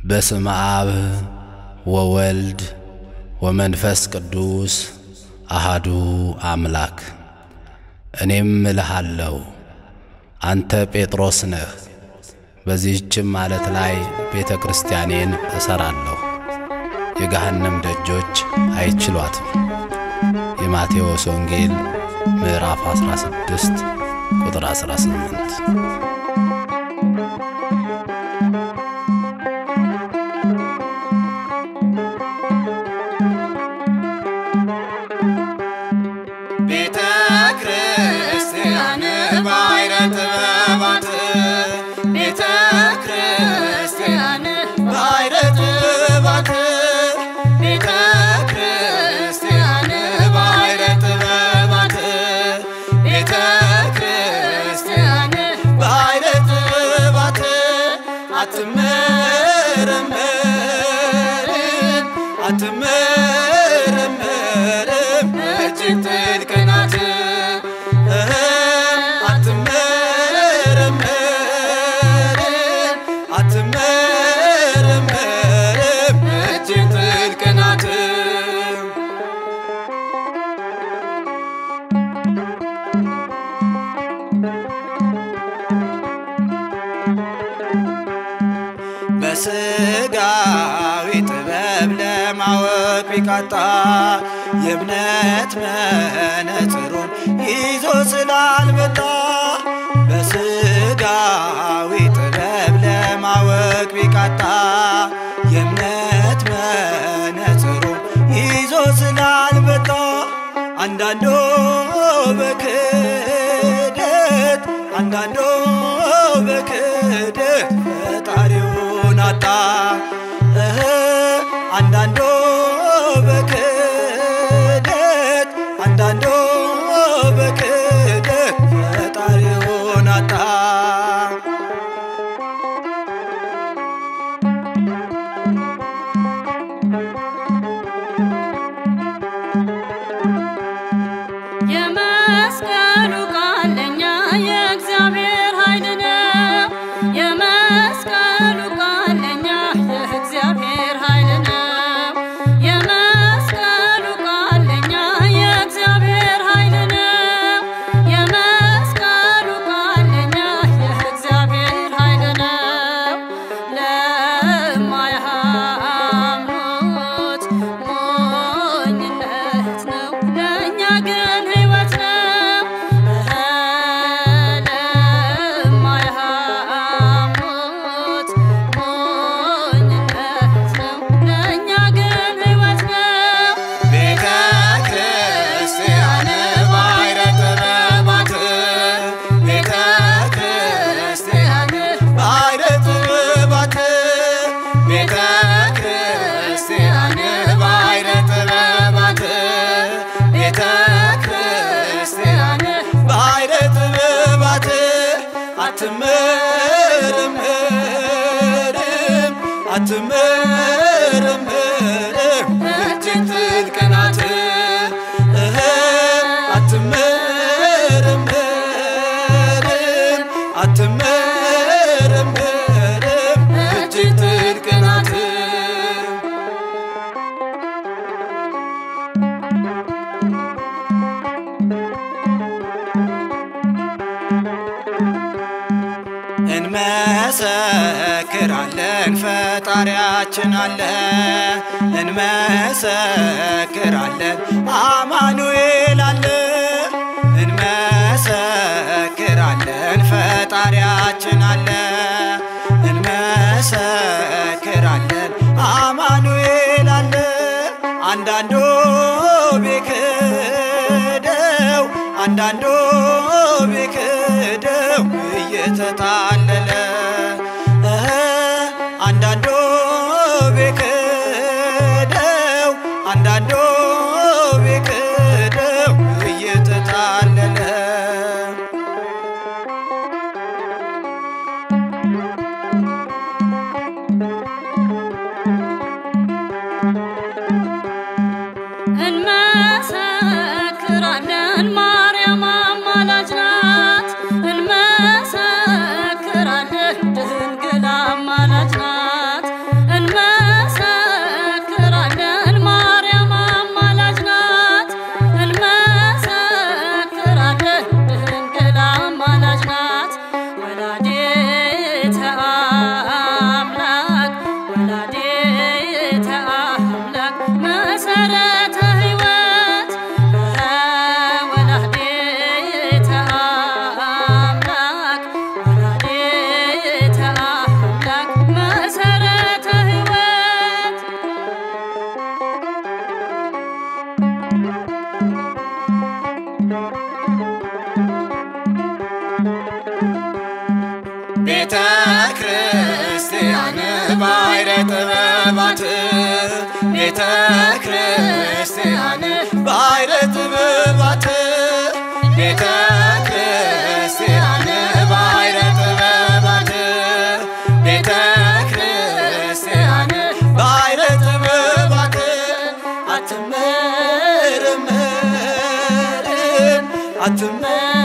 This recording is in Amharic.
በስመ አብ ወወልድ ወመንፈስ ቅዱስ አሃዱ አምላክ። እኔም እልሃለሁ አንተ ጴጥሮስ ነህ፣ በዚህችም ዓለት ላይ ቤተ ክርስቲያኔን እሠራለሁ፣ የገሃነም ደጆች አይችሏትም። የማቴዎስ ወንጌል ምዕራፍ 16 ቁጥር 18። ቤተ ክርስቲያን ባሕረ ጥበባት ቤተ ክርስቲያን ባሕረ ጥበባት ቤተ ክርስቲያን ባሕረ ጥበባት ቤተ ክርስቲያን ባሕረ ጥበባት አትመረመርም አትመረመርም እጅግ ጥልቅ ናት እህ አትመረመርም አትመረመርም እጅግ ጥልቅ ናት በስጋዊ ጥበብ ለማወቅ ቢቃጣ የእምነት መነጽሩን ይዞ ስላልመጣ በስጋዊ ጥበብ ለማወቅ ቢቃጣ የእምነት መነጽሩን ይዞ ስላልመጣ አንዳንዶ በክደት አንዳንዶ በክደት ፈጣሪውን አጣ እህ አንዳንዶ በክደት አንዳንዶ በክደት ፈጣሪውን አጣ የመስቀሉ ቃል ለእኛ የእግዚአብሔር ኃይል ነው። የመስቀሉ ቃል ለእኛ የእግዚአብሔር ኃይል ነው። የመስቀሉ ቃል ለእኛ የእግዚአብሔር ኃይል ነው። የመስቀሉ ቃል ለእኛ የእግዚአብሔር ኃይል ነው። ለማያምኑት ሞኝነት ነው፣ ለእኛ ግን ሕይወት ነው። ለማያምኑት ሞኝነት ነው፣ ለእኛ ግን ሕይወት ነው። ቤተ ክርስቲያን ባሕረ ጥበባት ቤተ ክርስቲያን ባሕረ ጥበባት ቤተ ክርስቲያን ባሕረ ጥበባት ቤተ ክርስቲያን ባሕረ ጥበባት አትመረመርም አትመረመርም እጅግ ጥልቅ ናት እህ አትመረመርም አትመረመርም እጅግ ጥልቅ ናት እንመሰክራለን ፈጣሪያችን አለ እንመሰክራለን አማኑኤል አለ እንመሰክራለን ፈጣሪያችን አለ እንመሰክራለን አማኑኤል አለ አንዳንዶ ቢክደው አንዳንዶ ቢክደው እየተታለለ እህ አንዳንዶ ቢክደው አንዳንዶ ቢክደው እየተታለለ እንመሰክራለን ማርያም አማላጅ ናት። እንመሰክራለን ድንግል አማላጅ ናት። ጥበባት ቤተ ክርስቲያን ባሕረ ጥበባት ቤተ ክርስቲያን ባሕረ ጥበባት ቤተ ክርስቲያን ባሕረ ጥበባት አትመረመርም አትመ